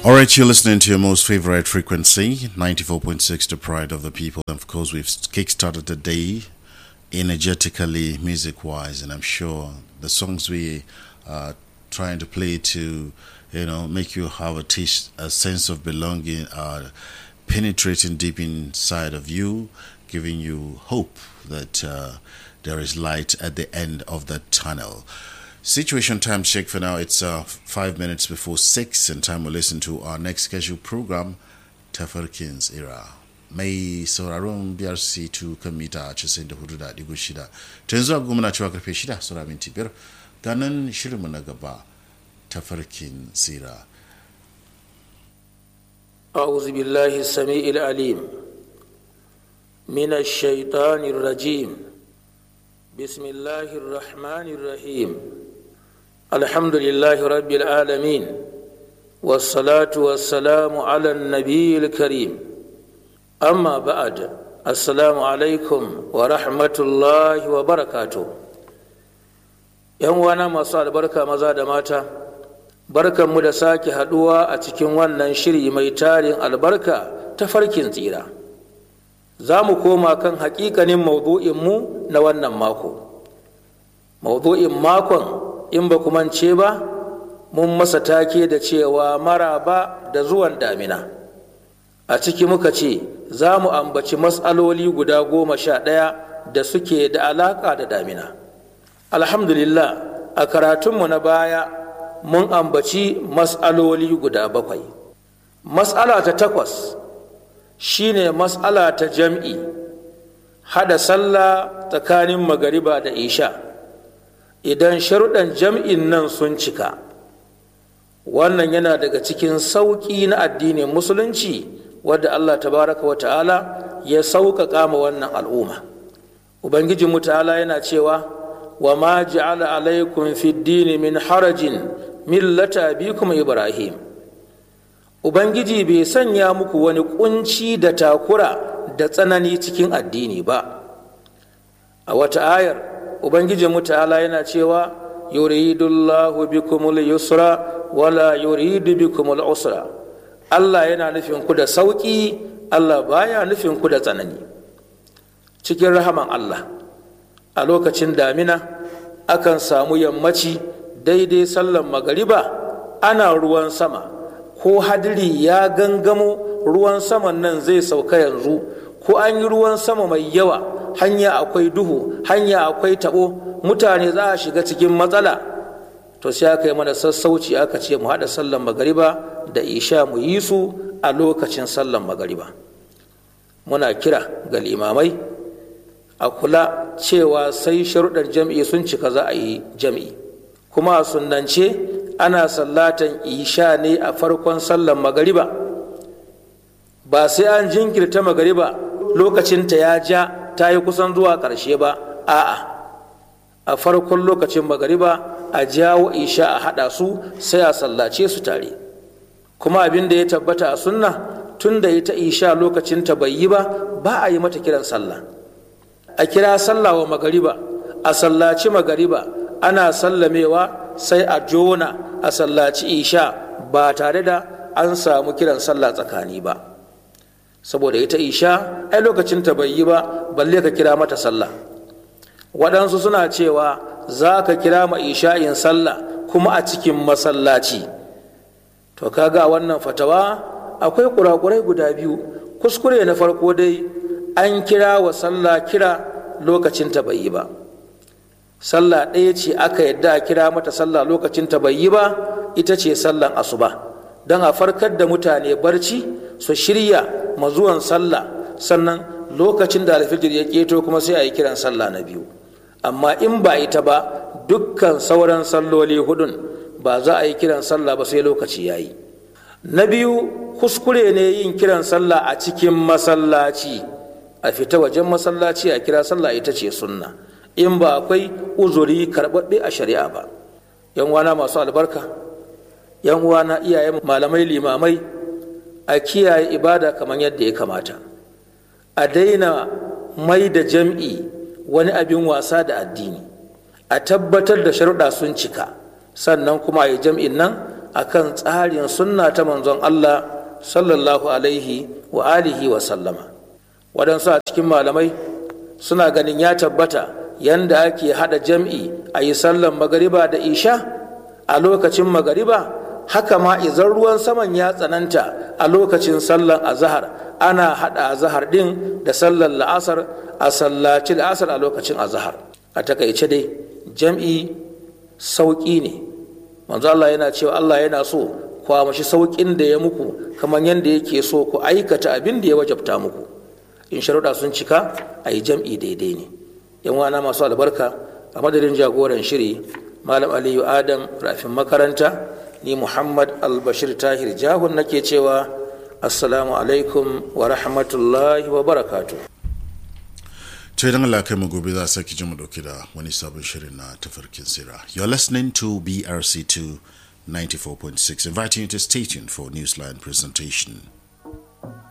All right, you're listening to your most favorite frequency, 94.6, the pride of the people. And of course, we've kickstarted the day energetically, music wise, and I'm sure the songs we are trying to play to, you know, make you have a, taste, a sense of belonging are penetrating deep inside of you, giving you hope that uh, there is light at the end of the tunnel. Situation time check for now. It's uh, five minutes before six, and time we'll listen to our next scheduled program, Tafarkin's Era. Mai sauraron BRC 2 kan mita 94.6. Ta yanzu agogo muna cewa karfe 6 saura minti biyar ganin shirinmu na gaba Tafarkin Sira. أعوذ بالله السميع العليم من الشيطان الرجيم بسم الله الرحمن الرحيم الحمد لله رب العالمين والصلاة والسلام على النبي الكريم أما بعد السلام عليكم ورحمة الله وبركاته ‘Yan wana masu albarka maza da mata, barkanmu da sake haɗuwa a cikin wannan shiri mai tarin albarka ta farkin tsira. Za mu koma kan hakikanin maudu'inmu na wannan mako. Maudu'in makon in ba mance ba, mun masa take da cewa maraba da zuwan damina. A ciki muka ce, za mu ambaci matsaloli guda goma sha ɗaya da suke da alaƙa da damina. Alhamdulillah, a karatunmu na baya mun ambaci matsaloli guda bakwai. Matsala ta takwas shine matsala ta jam'i, hada sallah tsakanin magariba da isha. Idan sharuɗan jam'in nan sun cika, wannan yana daga cikin sauƙi na addinin musulunci wadda Allah tabaraka wa ta'ala ya sauƙaƙa ma wannan al'umma. Ubangijinmu ta'ala yana cewa, وما جعل عليكم في الدين من حرج ملة أبيكم إبراهيم Ubangiji bai sanya muku wani kunci da takura da tsanani cikin addini ba. A wata ayar, Ubangiji ta'ala yana cewa, yuridullahu bikumul yusra wala yuridu bikumul usra. Allah yana nufin ku da sauƙi, Allah baya nufin ku da tsanani. Cikin rahaman Allah. a lokacin damina akan samu yammaci daidai sallan magariba ana ruwan sama ko hadiri ya gangamo ruwan saman nan zai sauka yanzu ko an yi ruwan sama mai yawa hanya akwai duhu hanya akwai tabo mutane za a shiga cikin matsala to sai aka yi mana sassauci aka ce mu haɗa sallan magariba da isha mu yi su a lokacin sallan magariba muna kira ga limamai a kula cewa sai sharuɗar jam'i sun cika za a yi jam'i kuma a sunnance ana sallatan isha ne a farkon sallan magariba ba sai an jinkirta magariba lokacinta ya ja ta yi kusan zuwa ƙarshe ba a'a a farkon lokacin magariba a jawo isha a haɗa su sai a sallace su tare kuma abin da ya tabbata a sunna tun da ita isha lokacinta bai yi ba ba a yi mata kiran sallah a kira sallah wa magariba a sallaci magariba ana sallamewa sai a jona a sallaci isha ba tare da an samu kiran sallah tsakani ba saboda ita isha ai lokacin ta bai yi ba balle ka kira mata sallah waɗansu suna cewa za ka kira ma isha'in sallah kuma a cikin masallaci to kaga wannan fatawa akwai kurakurai guda biyu kuskure na farko dai an kira wa sallah kira lokacin ta bai yi ba sallah ɗaya ce aka yadda a kira mata sallah lokacin ta bai yi ba ita ce sallan asuba don a farkar da mutane barci su shirya mazuwan sallah sannan lokacin da alfijir ya keto kuma sai a yi kiran sallah na biyu amma in ba ita ba dukkan sauran salloli hudun ba za a yi kiran sallah ba sai lokaci ya yi na biyu kuskure ne yin kiran sallah a cikin masallaci a fita wajen masallaci a kira sallah ita ce sunna in ba akwai uzuri karɓaɓɓe a shari'a ba yan wana masu albarka yan wana iyayen malamai limamai a kiyaye ibada kamar yadda ya kamata a daina mai da jam'i wani abin wasa da addini a tabbatar da sharuɗa sun cika sannan kuma a yi jam'in nan akan tsarin sunna ta manzon Allah sallallahu alaihi wa alihi wa sallama waɗansu a cikin malamai suna ganin ya tabbata yanda ake hada jam'i a yi sallan magariba da isha a lokacin magariba haka ma idan ruwan saman ya tsananta a lokacin sallan azahar ana hada azahar din da sallan la'asar a sallaci la'asar a lokacin azahar a takaice dai jam'i sauƙi ne manzo Allah yana cewa Allah yana so kwamashi sauƙin da ya muku kamar yadda yake so ku aikata abin da ya wajabta muku in sharuɗa sun cika a yi jam'i daidai ne yan wana masu albarka a madadin jagoran shiri malam aliyu adam rafin makaranta ni muhammad albashir tahir jahun nake cewa assalamu alaikum wa rahmatullahi wa barakatu to idan Allah kai mu gobe za a saki ji mu dauki da wani sabon shirin na tafarkin sira you're listening to brc2 94.6 inviting you to stay tuned for newsline presentation